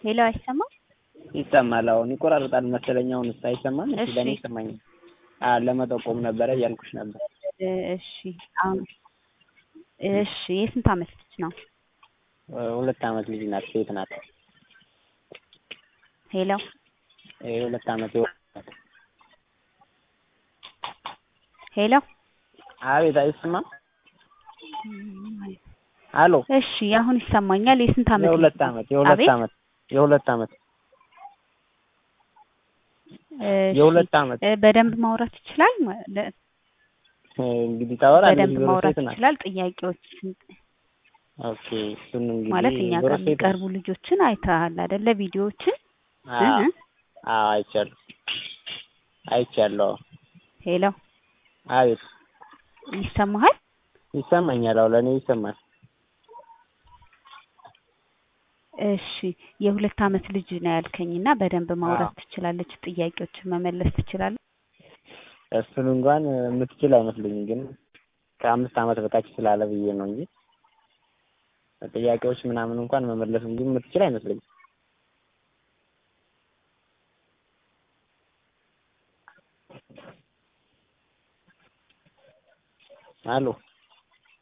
ሄሎ አይሰማም? ይሰማል። አሁን ይቆራርጣል መሰለኝ። አሁንስ አይሰማም? እሺ፣ እሺ። ለእኔ ይሰማኛል። አዎ ለመጠቆም ነበረ እያልኩሽ ነበር። እሺ አሁን እሺ የስንት ዓመት ልጅ ነው? ሁለት ዓመት ልጅ ናት፣ ሴት ናት። ሄሎ የሁለት ዓመት የወ- ሄሎ አቤት፣ አይሰማም? አሎ እሺ አሁን ይሰማኛል። የስንት ዓመት ልጅ የሁለት ነው? ዓመት የሁለት አቤት? ዓመት የሁለት ዓመት እሺ፣ የሁለት ዓመት እ፣ በደንብ ማውራት ይችላል ማለት እንግዲህ ታወራለች። በደንብ ዞሮ ማውራት ሴት ናት። ይችላል። ጥያቄዎች ኦኬ፣ እሱን እንግዲህ ማለት እኛ ዞሮ ጋር ሴት ናት። የሚቀርቡ ልጆችን አይተሃል አይደለ? ቪዲዮዎችን አዎ እ? አዎ፣ አይቻለሁ አይቻለሁ። ሄሎ አቤት፣ ይሰማሃል? ይሰማኛል። አዎ ለእኔ ይሰማል። እሺ የሁለት ዓመት ልጅ ነው ያልከኝና በደንብ ማውራት ትችላለች። ጥያቄዎችን መመለስ ትችላለች። እሱን እንኳን የምትችል አይመስለኝም፣ ግን ከአምስት ዓመት በታች ስላለ ብዬ ነው እንጂ ጥያቄዎች ምናምን እንኳን መመለስ እንጂ የምትችል አይመስለኝም። አሎ